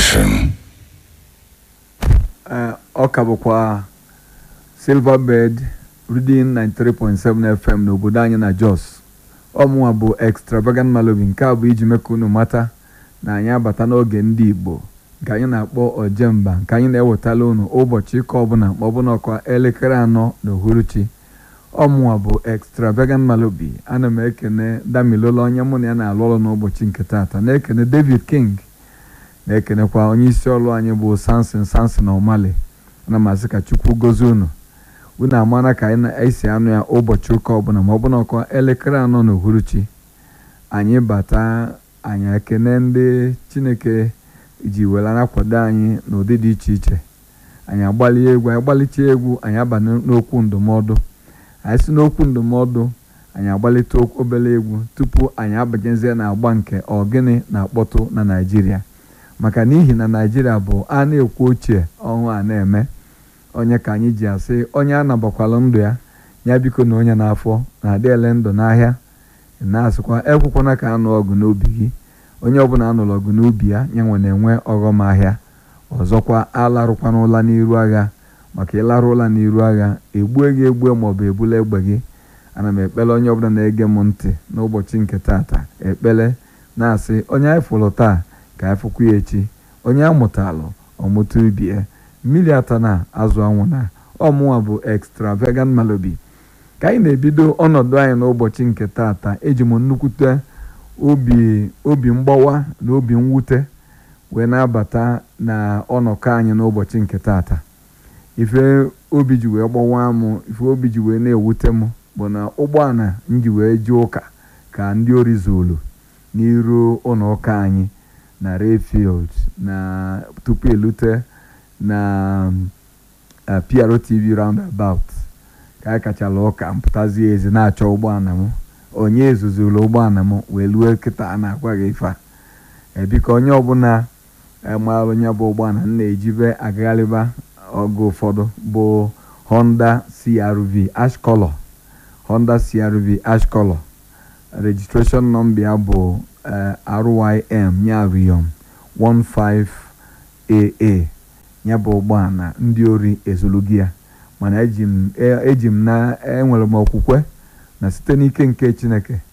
Nation. Ee, ọ ka bụkwa silverbird reading 93.7 fm n'obodo anyị na jos ọmụnwa bụ extravagant malobi nke a bụ iji mee ka unu mata na anyị abata n'oge ndị igbo nke anyị na-akpọ ojemba nke anyị na-ewetala unu ụbọchị ịka ọbụla ma ọ bụ n'ọkwa elekere anọ na uhuruchi ọmụnwa bụ extravagant malobi ana m ekene damilola onye mụ na ya na-alụ ọrụ n'ụbọchị nke taata na-ekene david king na-ekenekwa onye isi ọrụ anyị bụ samson samson omale ana m asị ka chukwu gozie unu unu amara ka anyị na-esi anụ ya ụbọchị ụka ọbụla ma ọ bụ n'ọkwa elekere anọ na uhuruchi anyị bata anyị ekene ndị chineke ji were akwado anyị n'ụdị dị iche iche anyị agbalie egwu anyị gbalite egwu anyị abanye n'okwu ndụmọdụ anyị si n'okwu ndụmọdụ anyị agbalite obere egwu tupu anyị abanyezie na agba nke ọgịnị na-akpọtụ na naijiria maka n'ihi na naijiria bụ a na-ekwu ochie ọhụụ a na-eme onye ka anyị ji asị onye a nabakwala ndụ ya ya biko na onye n'afọ na-adị ele ndụ n'ahịa na-asịkwa ekwekwana ka anụ ọgụ n'obi gị onye ọbụla anụrụ ọgụ n'ubi ya ya nwe na-enwe ọghọm ahịa ọzọkwa alarụkwana ụla n'iru agha maka ịlarụ ụla n'iru agha egbue gị egbue maọbụ ebula egbe gị ana m ekpele onye ọbụla na-ege m ntị n'ụbọchị nke taata ekpele na-asị onye anyị fụrụ taa ka anyị fụkwa ya echi onye amụtalụ ọmụta ubie mmiri ata na azụ anwụ na ọmụnwa bụ extravagant malobi ka anyị na-ebido ọnọdụ anyị n'ụbọchị nke taata eji m nnukwute obi obi mgbawa na obi mwute wee na-abata na ọnọkọ anyị n'ụbọchị nke taata ife obi ji wee gbawa m ife obi ji wee na-ewute m bụ na ụgbọala m ji wee jee ụka ka ndị ori zulu n'iru ụlọ ụka anyị na Rayfield na tupu elute na PROTV roundabout ka anyị kachala ụka mpụtazie ezi na-achọ ụgbọala m onye ezuzuru ụgbọala m wee lue kịta a na-agwa gị ife a ebiko onye ọbụla mara onye bụ ụgbọala m na-ejibe agagharịba oge ụfọdụ bụ Honda CRV ash color Honda CRV ash color registration number ya bụ RYM ya Riyom 15AA ya bụ ụgbọala ndị ori ezulugi ya mana eji m na enwere m okwukwe na site n'ike nke Chineke